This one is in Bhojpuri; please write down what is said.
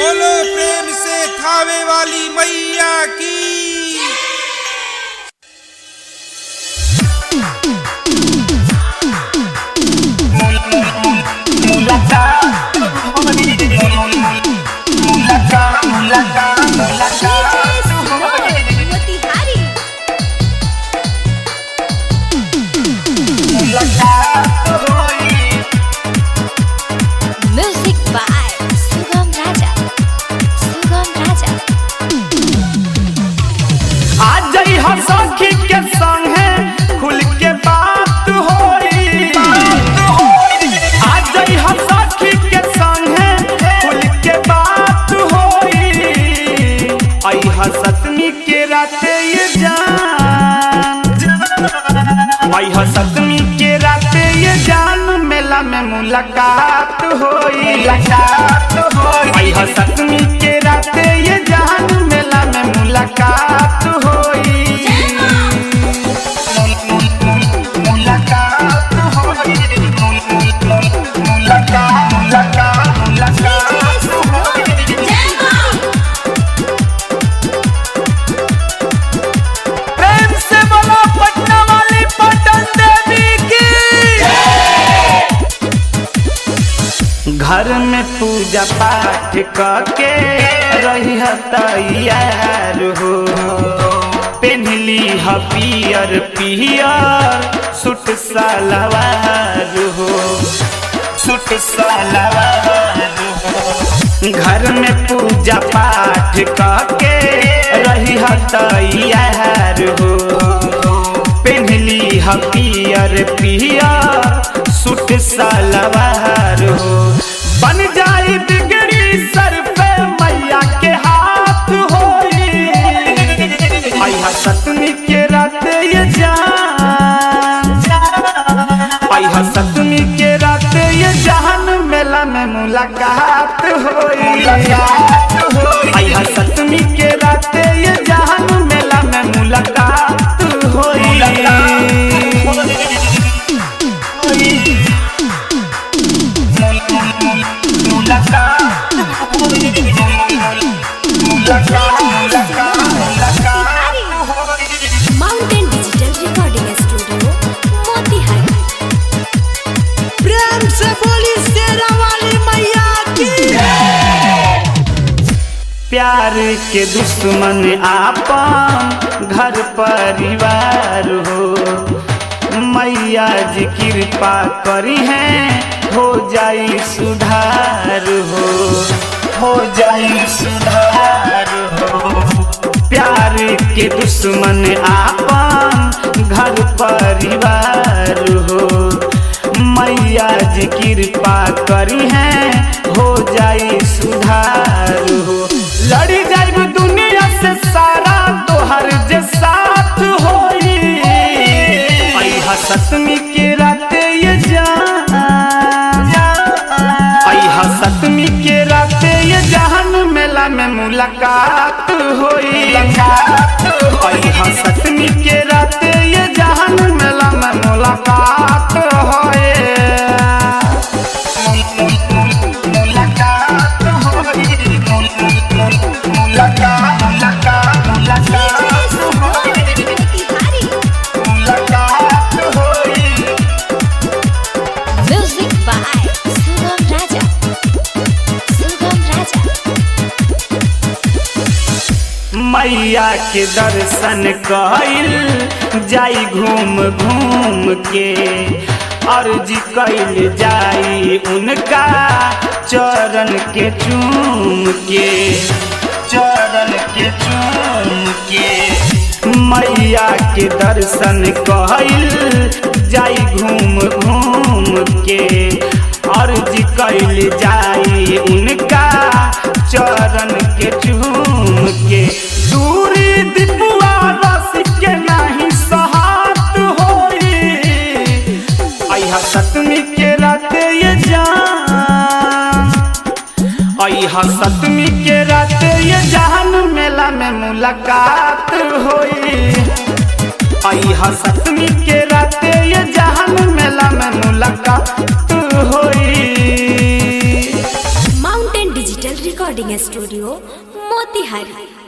बोलो प्रेम से थावे वाली मैया की मोतिहारी म्यूजिक बाय सुगम राजा सुगम राजा आज जई हम सखी के संगे खुल के बात होई आज जई हम सखी के संगे खुल के बात होई आई हसतनी के राते ये जान आई हसतनी के राते ये जान मेला में मुलाकात होई मुलाकात होई आई हसतनी के राते ये जान मेला में मुलाकात होई मुलाकात होई मुलाकात मुलाकात मुलाकात होई प्रेम से बोलो पटना वाली पटन देवी की घर में पूजा पाठ करके रही तैयार हो पेन्हली ह पियर पियर सूट सलवार हो सूट सलवार हो घर में पूजा पाठ करके रही तैयार हो पेन्हली ह पियर पियर सूट सलवार हो बन जाई बिगड़ी सर पे मैया के हाथ होई आई सतमी के रात ये जान आई सतमी के रात ये जान मेला में मुलाकात होई आई सतमी के रात ये जान मेला में मुलाकात होई mountain digital recording studio Motihari प्रेम से बोली शेरा वाली मैया की प्यार के दुश्मन आपन घर परिवार हो मैया जी कृपा करी है हो जाई सुधार हो हो जाई सुधार हो प्यार के दुश्मन आपन घर परिवार हो मैया जी कृपा करी है हो जाई सुधार हो लड़ी जाई दुनिया से सारा तोहर जे साथ होई आई हसतमी के रात ये जान आई हसतमी के रात ये जहान मेला में मुलाकात होई आई हसतमी के रात ये जहान मेला में मुलाकात होए मुलाकात होई मुलाकात मुलाकात मुलाकात होई मोतिहारी मुलाकात होई म्यूजिक बाय सुगम राजा सुगम राजा मैया के दर्शन कइल जाई घूम घूम के अर्जी कइल जाई उनका चरण के चूम के चरण के चूम के मैया के दर्शन कइल जाई घूम घूम के अर्जी कइल जाई उनका चरण के चूम के दूरी दिपुआ रस के नाही सहात होई आई सतमी के रात ये जान आई सतमी के रात ये जान मेला में मुलाकात होई आई सतमी के रात ये जान मेला में मुलाकात होई mountain digital recording studio Motihari